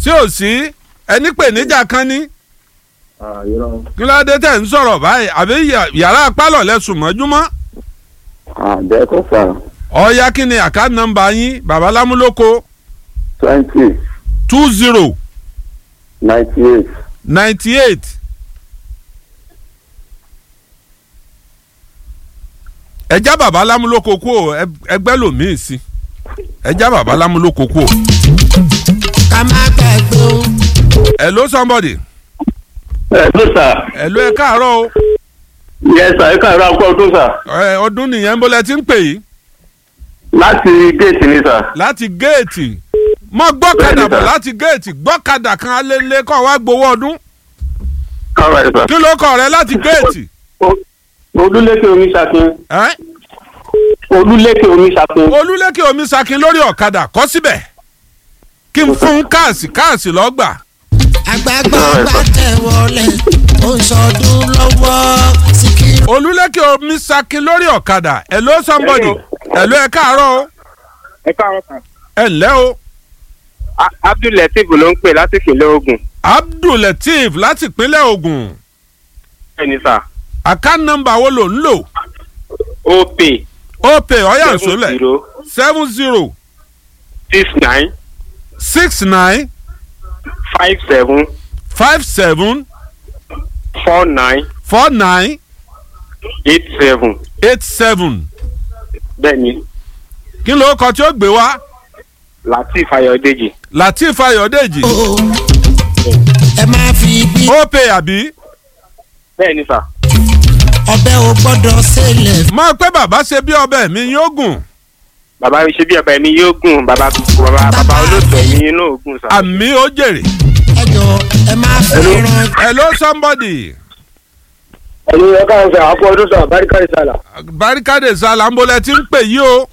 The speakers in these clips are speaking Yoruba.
tí ò sí ẹni pè níjà kan ní àyọ̀rọ̀ kí ló dé tẹ̀ ń sọ̀rọ̀ báyìí àbí yà- yàrá pálọ̀ lẹ́sùn mọ́júmọ́ àbẹ́ kò fà ọ̀ya kí ni àká nọ́mbà yín bàbá lámúlòkó twenty two zero ninety eight ninety eight ẹjá bàbá lámúlòkó kú o ẹ- ẹgbẹ́ lòmíì sí ẹjá bàbá lámúlòkó kú o. ká má gbàgbé o. hello somebody ẹ tó sà hello ẹ káàárọ̀ o yẹ sà ẹ káàárọ̀ àpò ọdún sà ẹ, ọdún nìyẹn bó lẹ ti ń pè yìí láti géètì ni sà láti géètì mọ gbọ́kadà Bẹ́ẹ̀ni, bọ̀ sir. láti géètì gbọ́kadà kan alẹ́lẹ́ kọ́ wá gbowó ọdún káwá ẹ sà. kí ló kọ̀ rẹ láti géètì O- olúlékè omi ṣàfihàn ẹ́ olúlékè omi ṣàfihàn olúlékè omi sakin lórí ọ̀kadà kọ́ síbẹ̀ kí n fún káàsì káàsì lọ́gbà àgbààgbà bá tẹ̀ wọlé ó ń sọdún lọ́wọ́ síkírù. olúlékè omi sakin lórí ọ̀kadà hello somebody hello ẹ káàárọ̀ o ẹ káàárọ̀ sà. ẹ ǹlẹ́ o A- abdul lateef ló ń pè láti ìpínlẹ̀ ogun. abdul lateef láti ìpínlẹ̀ ogun bẹ́ẹ̀ni sà. àká nọ́mbà wo ló ń lò opay ó pè ọ̀yà seven ìṣólẹ̀ zero seven zero six nine six nine five seven five seven four nine four nine eight seven. eight seven bẹ́ẹ̀ni kí ló kọ tí ó gbé wá lateef ayọ̀dèjì. lateef ayọ̀dèjì o. ẹ má fi bí ó pè àbí bẹ́ẹ̀ni sà. ọbẹ̀ ò gbọ́dọ̀ ṣẹlẹ̀. mọ̀ pé bàbá ṣe bí ọbẹ̀ mi yóò gùn bàbá mi ṣe bí ọba ẹ̀mí yóò gùn bàbá bàbá bàbá olóòtú ẹ̀mí yín náà gùn sà. àmì ó jèrè ẹ jọ ẹ má fẹ́ràn. hello somebody ẹ̀yin ẹ káwọn sà àpò ọdún sà báríkà ìsàlà barikade salambolẹ ti ń pè yí o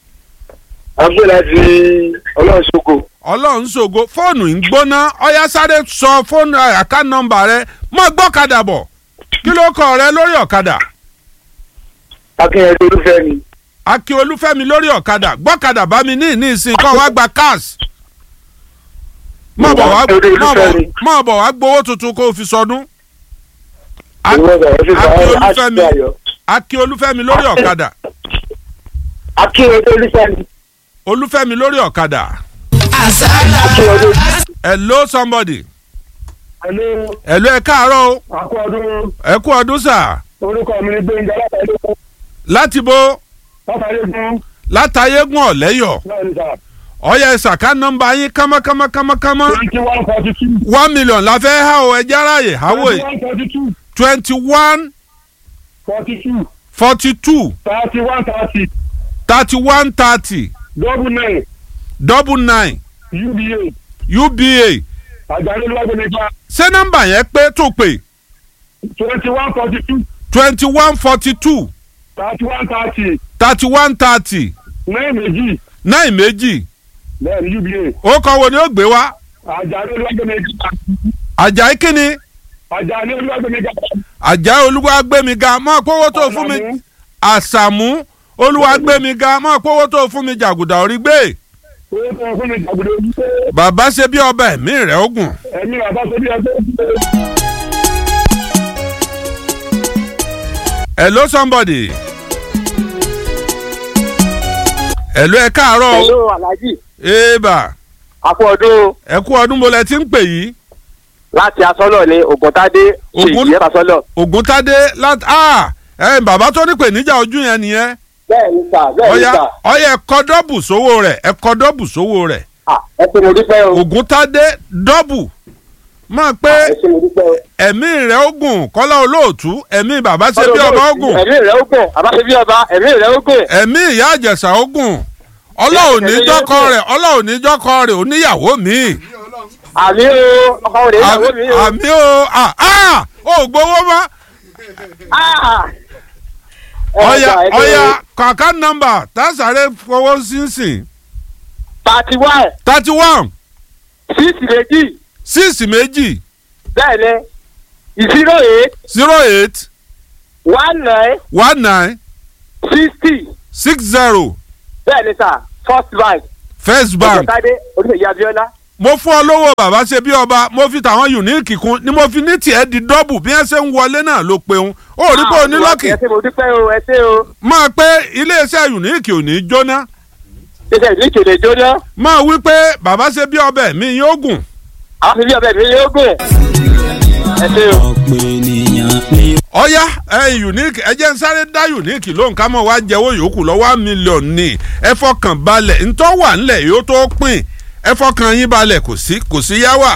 àgbẹ̀ láti ọlọ́run ṣoko ọlọ́run ṣògo fóònù ń gbóná ọyá sáré sọ fóònù àká nọ́mbà rẹ mọ́ gbọ́kadà bọ̀ kí ló kọ rẹ lórí ọ̀kadà akínyẹ̀dẹ̀ olúfẹ́ mi akin olúfẹ́mi lórí ọ̀kadà gbọ́kadà bá mi ní ìní ìsìn kọ́ wá gba cash mọ̀ bọ̀ wá Olúfẹ́ mọ̀ bọ̀- mi. mọ̀ bọ̀ wá gbowó tuntun kó o fi sọdún A- ìwọ sà ẹ fi sà Akin ẹ Olúfẹ́mi. àṣìṣe ayọ̀ akin olúfẹ́mi lórí ọ̀kadà akínyẹ̀dẹ̀ olúfẹ́ mi olúfẹ́mi lórí ọ̀kadà àṣàlà akínyẹ̀dẹ̀ hello somebody ẹ̀lú hello ẹ káàárọ̀ o àpò ọdún ẹ kú ọdún sà orúkọ mi ni gbẹ̀ngà látàlẹ́kùn láti bo látàlẹ́kùn látàyégún ọ̀lẹ́yọ̀ náà ní sà ọ̀yà ìsàká nọ́mbà yín kámákámákámákámá twenty one forty two one million la fẹ́ há o ẹja ráàyè háwò twenty one forty two twenty one forty two forty two thirty one thirty thirty one thirty double nine double nine uba uba àjálù lọ́gbẹ̀mẹ̀gbà ṣé nọ́mbà yẹn pé tó pè twenty one forty two twenty one forty two thirty one thirty thirty one thirty nine méjì nine méjì bẹ́ẹ̀ni uba ó kọ́ wo ni ó gbé wá àjálù lọ́gbẹ̀mẹ̀gbà àjàí kínni àjálù lọ́gbẹ̀mẹ̀gbà àjàí olúwagbémiga mọ́ kówó tó fún mi àṣàmú olúwagbémiga mọ́ kówó tó fún mi jàgùdà orí gbé owó tó fún mi jàgùdà ojú pé bàbá ṣe bí ọba ẹ̀mí rẹ̀ ogun. ẹ̀mí bàbá tó bí ẹgbẹ́ hello somebody. hello ẹ káàárọ̀ o. hello alhaji eba àpò ọdún ẹ kú ọdún mo lẹ ti ń pè yìí. láti asọ́lọ̀ ní ògùntadé Ògún- ṣèyí asọ́lọ̀. ògúntadé láti ah ẹ bàbá tó ní pè níjà ojú yẹn nìyẹn. bẹ́ẹ̀ni sà bẹ́ẹ̀ni ọyà sà ọyà ẹkọ dọ́bù sówó rẹ̀ ẹkọ dọ́bù sówó rẹ̀. Ah, ẹ ṣe mo dúpẹ́ o ògúntadé dọ́bù máa pé ẹ ṣe mo dúpẹ́ o. ẹ̀mí rẹ̀ ogun kọ́lá olóòtú ẹ̀mí bàbá ṣe bí ọba ogun ẹ̀mí rẹ̀ ó gùn àbá ṣe bí ọba ẹ̀mí rẹ̀ ó gùn. ẹ̀mí ìyá àjẹsà ogun ọlọ́run níjọ́kọ rẹ̀ ọlọ́run níjọ́kọ rẹ̀ oníyàwó mi. àmì o ọkọ rẹ̀ ìyàwó mi o. àmì o ah ah ò gbowó mọ́. Ah! ọ̀yà Ẹ gbà, ẹ ọ̀yà gbà. kàkà nọ́mbà tásàrè fowó sínsìn thirty one thirty one six méjì six méjì bẹ́ẹ̀ ni zero eight zero eight one nine one nine sixty six zero bẹ́ẹ̀ ni sà first bank first bank ògùntadé oníṣèyí abiola mo fún ọ lówó bàbá ṣe bí ọba mo fi tàwọn unique kún ni mo fi ní tiẹ̀ di dọ́bù bí wọ́n ṣe ń wọlé náà ló peun ó rí pé onílọ́kì ẹ ṣé mo dúpẹ́ o ẹ ṣé o máa pé iléeṣẹ́ unique ò ní jóná ṣẹṣẹ ìlú ìkèlè jóná máa wí pé bàbá ṣe bí ọbẹ̀ mi yóò gùn àwọn fi bí ọbẹ̀ mi yóò gùn ẹ ṣé o. ọ̀pọ̀ ènìyàn ni ọ̀yá ẹ unique ẹ jẹ́ ń sáré dá unique lóhùn ká mọ̀ wá jẹ́wọ́ yòókù lọ́wọ́ one million ní ẹ fọkàn balẹ̀ ntọ́ wà ńlẹ̀ yóò tó pín ẹ fọkàn yín balẹ̀ kò sí kò sí yá wà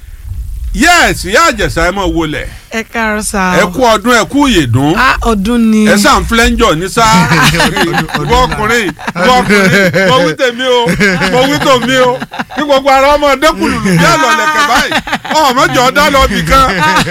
yẹ́ẹ̀sì yá àjẹsà ẹ mọ̀ wọlé ẹ káàárọ̀ sá. ẹ kú ọdún ẹ kú ìyèdún a ọdún ni. ẹ sàn flẹ́ńjọ ní sá ìwọ ọkùnrin ìwọ ọkùnrin mo wí tèmi o mo wí tòmí o kí gbogbo ara ọmọ dẹkùlù bí àlọ́lẹ̀kẹ̀ báyìí ọmọjọ ọdá lọ bì kan.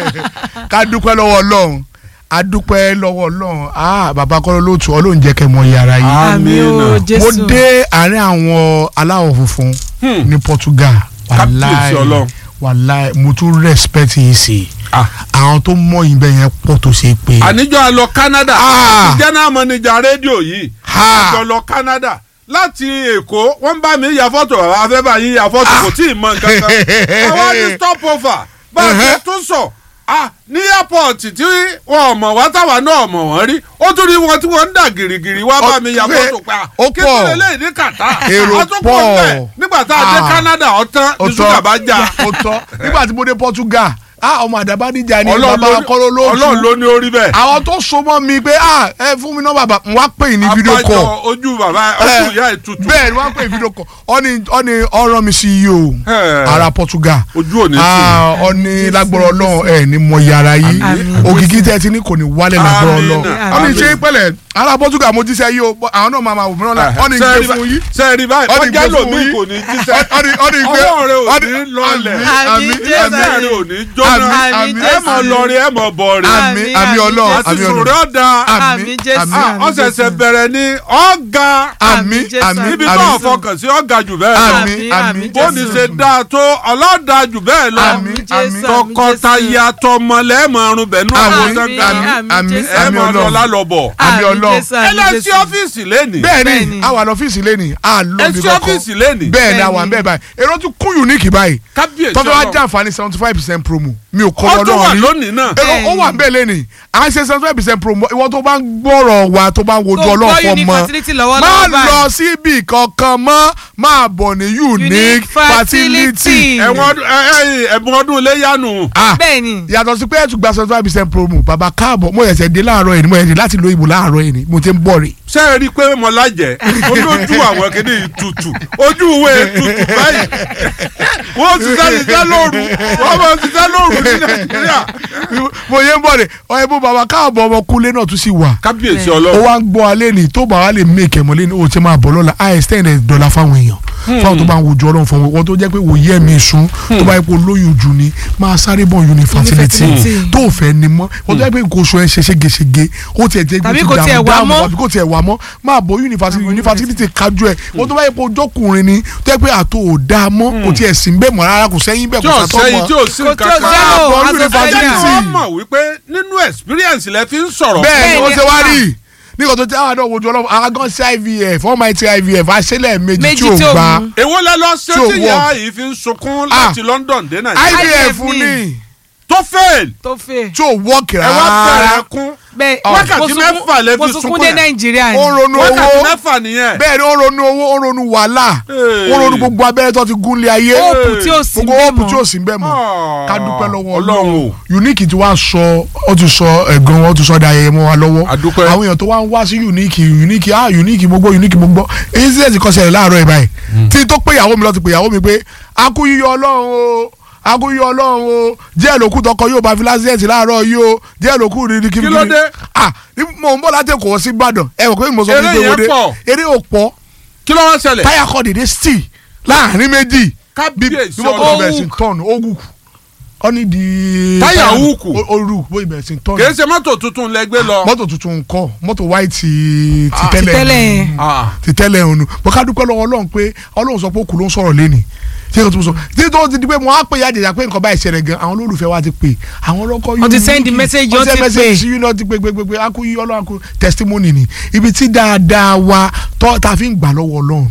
ká dúpẹ́ lọ́wọ́ ọlọ́run a dúpẹ́ lọ́wọ́ ọlọ́run ah bàbá kọ́ lóòtú ọlọ́run jẹ́ kẹ́ mọ yàrá yìí. àmì o Amina. mo jésù. dé àárín àwọn aláwọ̀ funfun Hmm. ní Portugal Kábíyèsí Ọlọ́run. wàláì mo tún respect yìí sí Ah. àwọn tó mọ ìbẹ̀ yẹn pọ̀ tó ṣe pé. àníjọ́ a lọ Canada Ah. general manager rédíò yìí Ha. àjọ lọ Canada láti Èkó wọ́n bá mi ya fọ́tò bàbá afẹ́ bá yín ya fọ́tò kò tí ì mọ nǹkan kan àwa ní stop over bá a ṣe tún sọ ah, ní airport tí wọn ò mọ̀ wá táwa náà mọ̀ wọ́n rí ó tún rí wọn tí wọ́n ń dà gìrìgìrì wá bá mi ya Ó- fọ́tò pa ó kí pọ̀. ló lè léyìí ní kàtá Èrò a tún pọ̀. kọ́ bẹ́ẹ̀ nígbà tá a dé Ah. Canada ọ̀tán ó ní ṣúgà bá já ó tọ́ nígbà tí mo dé Portugal ah ọmọ àdàbádìjà ni Ọlọ́run bàbá ló ní- kọ́ló Ọlọ́run lóòtú ló ní orí bẹ́ẹ̀. àwọn tó so mọ́ mi pé ah ẹ fún mi náà bàbá n wá pè ní fídíò abájọ call ojú bàbá ojú ìyá ẹ̀ tutù bẹ́ẹ̀ ni wọ́n pè fídíò call ọ́ni ọ́ni ọ̀rọ̀ mi sí yìí o Ẹ̀. ara Portugal ojú òní tì ah ọ́ni lágbọ́rọ̀ ọlọ́run ẹ̀ ní mọ yàrá yìí Àmín. òkìkí tẹ́ ti ní kò ní wálẹ̀ lágbọ́rọ̀ Àmín. ọlọ́run Àmín. ọ́ni ṣe pẹ̀lẹ̀ ara Portugal mo jíṣẹ́ yìí o àwọn náà máa ma wò mí náà ọ́ni gbé fún yìí sẹ́ẹ̀rì báyìí Ọ́ni ọjà gbé fún lòmí yín. kò ní jíṣẹ́ ọ́ni ọ́ni gbé ọwọ́ rẹ ò ọ́ni- ní lọlẹ̀ Àmín, àmín Jésù. àmín ẹsẹ̀ rẹ ò ní jóná Àmín, àmín, ẹ mọ̀ Jésù. lọrin ẹ mọ̀ bọ̀rin àmín àmín ọlọ́run àti àmín sùn ọlọ́run rẹ ọ̀dà Àmín, Jésù. àmín. ọ̀sẹ̀sẹ̀ bẹ̀rẹ̀ ní ọ̀gá àmín Jésù, àmín níbi àmín. tó àmín ọ̀fọkàn sí ọ̀gá jù bẹ́ẹ̀ lọ àmín Àmín, àmín àmín, bó ní Jésù. ṣe dáa tó ọlọ́dà jù bẹ́ẹ̀ lọ Àmín, Jésù, àmín. àmín, tọkọtaya tọmọlẹ́ mọ̀ọ́rùn bẹ̀nu àmín ọ̀sán gan àmín àmín Jésù. ẹ àmín mọ̀ lọ ọlọ́run lálọ́bọ̀ àmín ọlọ́run. Jésù, ẹ àmín, lọ sí Jésù. ọ́fíìsì lẹ́nìí bẹ́ẹ̀ni Bẹ́ẹ̀ni. a wà lọ́fíìsì lẹ́nìí a ẹ lọ bí sí kọ́kọ́ ọ́fíìsì lẹ́nìí bẹ́ẹ̀ni a wà Bẹ́ẹ̀ni. bẹ́ẹ̀ báyìí èrò tún kún unique báyìí kábíyèsí tọ́jú wa Ọlọ́run. jẹ́ àǹfààní seventy five percent promo mi ò kọ́ ó tún wà lọ́dọ̀ rí lónìí náà. èrò ó wà bẹ́ẹ̀ lẹ́nìí à ń ṣe seventy five percent promo ìwọ tó bá ń gbọ́rọ̀ wa tó bá ń wojú Tó ọlọ́run gbọ́ fún unique ọmọ fertility lọ́wọ́lọ́wọ́ má báyìí. lọ síbi kankan mọ́ máa bọ̀ ní unique Unique fertility fertility. ẹ̀wọ̀n ọdún ẹ- ẹ- ẹ̀bùn ọdún iléyanu. ah bẹ́ẹ̀ni. yàtọ̀ sí pé ẹ̀ tún gba seventy five percent promo bàbá káàbọ̀ mo yẹ̀sẹ̀ dé láàárọ̀ yìí ni mo yẹ̀sẹ̀ láti lo ìbò láàárọ̀ yìí ni mo ti ń bọ̀ rè ṣé ẹ rí i pé mo lájẹ olójú àwọn kìíní tutù ojú ìwé tutù báyìí wọ́n ti sá ṣiṣẹ́ lóru wọ́n máa ṣiṣẹ́ lóru ní nàìjíríà. mo yẹ ń bọ̀ rè ọ̀yẹ́ bó bàbá káàbọ̀ ọmọkùnrin náà tún sì wà kábíyèsí ó ọlọ́run wá ń gbọ́ alẹ́ ní tó bá wà lè make ẹ̀ mọ́lẹ́ ní o ti máa bọ̀ lọ́la i extend ẹ̀ dọ́là fáwọn èèyàn fáwọn tó bá ń wojú ọlọ́run fún wọn tó jẹ́ pé wòye ẹ̀mí sun tó bá yẹ kó lóyún jù ni máa sáré bọ̀ unifertility Unifertility. tó fẹ́ ni mọ́ wọ́n tó jẹ́ pé nǹkan oṣù ẹ̀ ń ṣe ségesège ó tiẹ̀ jẹ́ Tàbí ti kò tiẹ̀ dààmú wá dààmú mọ́. àbí kò tiẹ̀ wá mọ́ máa bọ̀ unifertility unifertility kájú ẹ̀ wọ́n tó bá yẹ kó jọ́kùnrin ni tó jẹ́ pé àtò ò dáa mọ́ kò tiẹ̀ sí bẹ́ẹ̀ mọ́ rárá kò sẹ́yìn bẹ́ẹ̀ tí kò ò sàtọ́ sẹ́yìn mọ́ tí ò sí Kò nǹkan tí ò kan. sẹ́yìn o, Àbọ̀ as of ẹ jẹ́ unifertility. kí wọ́n mọ̀ wípé nínú experience lẹ fi ń sọ̀rọ̀. bẹ́ẹ̀ ni ó Bẹ́ẹ̀ni, ṣe wá ah. rí nígbà tó ti àwọn àdó wojú ọlọ́run aragon sí ivf ọmọ ẹ̀ ti ivf àṣẹlẹ̀ méjì Méjì tí ò tí ò gbà mú. èwo lẹ lọ ṣe Tí ò tí ìyá work. yìí fi ń sunkún Ah. láti London dé Nàìjíríà ivf IVF ni. ní tó fail tó fẹ́. tí ò wọ́ọ̀kì ẹ wá bẹ̀rẹ̀ rárá kún bẹ́ẹ̀ Wákàtí mo sunkún- mẹ́fà lẹ fi mo sunkún sunkún dé yẹn. nàìjíríà ó ni. ronú wákàtí owó mẹ́fà nìyẹn. bẹ́ẹ̀ ni ó ronú owó ó ronú wàhálà Hey. ó ronú gbogbo abẹ́rẹ́ tó ti gún lé ayé hope tí ò sí gbogbo bẹ́ẹ̀ hope tí ò mọ́. sí bẹ́ẹ̀ mọ́ Ah. ká dúpẹ́ lọ́wọ́ Ọlọ́run ọlọ́run o. unique tí wàá sọ ó ti sọ ẹ̀gbọ́n wọn ó ti sọ da ayẹyẹ mọ́ wa lọ́wọ́ A dúpẹ́. àwọn èèyàn tó wá ń wá sí unique unique ah unique gbogbo unique gbogbo èyí sì ẹ̀sìn kọ́sẹ̀ rẹ̀ láàárọ̀ ẹ̀ báyìí tí tó pé ìyàwó mi lọ ti pé ìyàwó mi pé akú yíyọ ọlọ́run o akú yíyọ ọlọ́run o díẹ̀ lókù tọkọ yóò bá fi lásìẹ̀sì láàárọ̀ yìí o díẹ̀ lókù rírí kí Kí ló dé? ah ní mo ń bọ̀ láti Èkó sí Ìbàdàn ẹ wò pé mo sọ fún Eré mi pé yẹn wo dé pọ̀. eré ò pọ̀ kí ló wá ṣẹlẹ̀. táyà kọ́ dédé still láàrin méjì bí kábíyèsí bí mo kọ́ ọlọ́run bẹ̀rẹ̀ sí tọ́ọ̀nù ó wù ọ ní di. Táyà húùkù. ó ó rù bó ibẹ̀ sí tọ́ọ̀nù. kì í ṣe mọ́tò tuntun lẹ gbé lọ. mọ́tò tuntun kọ́ mọ́tò white ti Ah. tẹ́lẹ̀ tẹ́lẹ̀ yẹn. Ah. ti tẹ́lẹ̀ ònu bó ká dúpẹ́ lọ́wọ́ ọlọ́run pé ọlọ́run sọ pé òkú ló ń sọ̀rọ̀ lẹ́nì tí èkó tó sọ tí tó ti di pé mo á pè ya jẹjà pé nǹkan báyìí ṣẹlẹ̀ gan àwọn olólùfẹ́ wa ti pè àwọn ọlọ́kọ́ Wọ́n ti send message, wọ́n ti pè. sí yín náà ti pè pé pé pé akú yí ọlọ́run akú testimony ni ibi tí dáadáa wa tọ́ ta fi ń gbà lọ́wọ́ ọlọ́run nù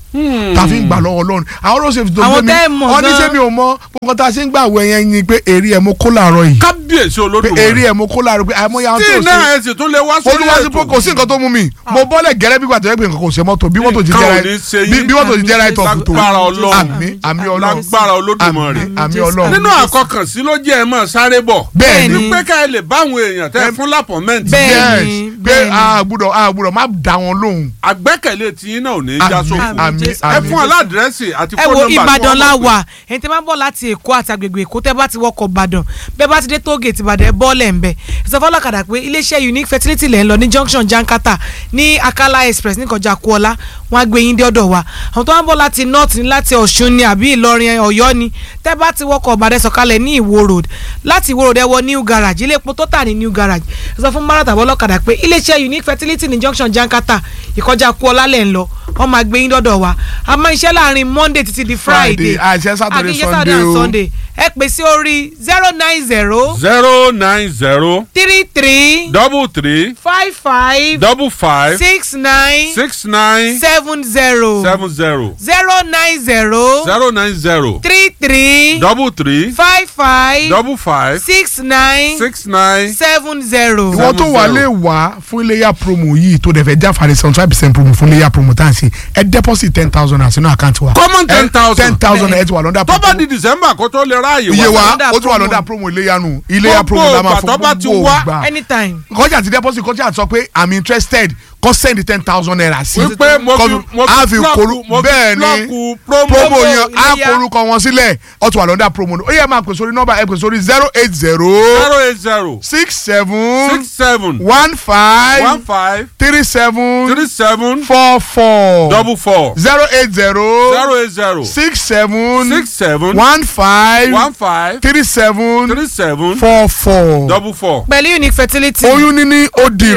ta fi ń gbà lọ́wọ́ ọlọ́run àwọn road safety tó Àwọn gbé mi tẹ́ ẹ mọ̀ ọ ní gan. ṣé mi ò mọ gbogbo tá a ṣe ń gbà wọ ẹyẹn ni pé èrè ẹ̀ mo kó làárọ̀ yìí kábíyèsí pé olódùmarè èrè ẹ̀ mo kó làárọ̀ pé àìmọye àwọn tí tó iná ṣe ẹ̀ sì tún lè wá sórí olùwàsí pé kò sí nǹkan tó mú mi mo bọ́lẹ̀ gẹ́rẹ́ bí gbàtẹ́ pé nǹkan kò ṣe mọ́tò bí mọ́tò ti Nǹkan ò jẹ́ ní ṣe bí yín. bí mọ́tò ti jẹ́ right off tó Lágbára Ọlọ́run. àmì àmì ọlọ́run lágbára olódùmarè àmì àmì ọlọ́run nínú àkọkànsí ló jẹ́ ẹ mọ̀ sáré bọ̀ bẹ́ẹ̀ ni Bẹ́ẹ̀ni. pé ká ẹ lè báwọn èèyàn tẹ́ fún lápọ̀mẹ́ǹtì Bẹ́ẹ̀. yes Bẹ́ẹ̀ni, pé bẹ́ẹ̀ni. a gbúdọ̀ a gbúdọ̀ má dá wọn lóhùn àgbẹ́kẹ̀lé tiyín náà ò ní í já àmì sófo àmì Jésù. ẹ àmì fún aládírẹ́sì àti ẹ fóònù wo nọ́mbà tí ìbàdàn wọ́n la mọ̀ pé- wà ẹni tí wọ́n bọ̀ láti èkó àti agbègbè èkó tẹ́ bá ti wọkọ̀ ìbàdàn bẹ́ẹ̀ bá ti dé tóògèètì ìbàdàn ẹ bọ́ọ̀lẹ̀ ń bẹ̀ ìsọfọlọ́kadà pé iléeṣẹ́ unique fertility lẹ́ ń lọ ní junction jankata ní akala express ní kọjá kuọlá wọn á gbé yín dé ọ̀dọ̀ wa àwọn tó wọ́n bọ̀ láti north ní láti ọ̀ṣun ni àbí ìlọrin ọ̀yọ́ ni tẹ́ bá ti wọkọ̀ ìbàdàn sọ̀kalẹ̀ ní ìwó road láti ìwó road ẹ wọ new garage ilé epo tó tà ní new garage ẹ sọ fún márùn tàbí ọlọ́kadà pé iléeṣẹ́ unique fertility ní junction jankata ìkọjá kuọlá lẹ́ ń lọ wọ́n máa gbé yín dọ́dọ̀ wa a máa ń ṣiṣẹ́ láàrin monday títí di friday Friday, àṣẹ Saturday, àkíyèsí Sunday and o. sunday ẹ pè sí orí zero nine zero zero nine zero three three double three five five double five six nine six nine seven zero seven zero zero nine zero zero nine zero three three double three five five double five six nine six nine seven zero. ìwọ tó wà lè wá fún iléyà promo yìí tó dẹ̀ fẹ́ jáfàdé seventy five percent promo fún iléyà promo tá à ń ṣe ẹ deposit ten thousand àti inú àkáǹtì wa Common 10,000. ten thousand ẹ ti wà lọ́dà tó bá di december kó tó lè ráàyè iye wa Lọ́dà ó tún wà promo. lọ́dà promo iléyà nù iléyà Gbogbo promo la máa ìgbà fún tó bá ti gbogbo wá, ìgbà anytime. kọjá ti deposit kọjá sọ pé i'm interested kó send ten thousand naira sí wípé mo fi Kọ́- mo á fi fi blọọkù koru mo fi bẹ́ẹ̀ ni blọọkù promo promo Promo yẹn á Iléyá. korúkọ wọn sílẹ̀ ó tún wà lọ́dà promo ó yẹ máa pè sórí nọ́mbà ẹ pè sórí zero eight zero zero eight zero six seven six seven one five one five three seven three seven four four double four zero eight zero zero eight zero six seven six seven one five one five three seven three seven four four. double four. pẹ̀lú unique fertility. oyún níní ó di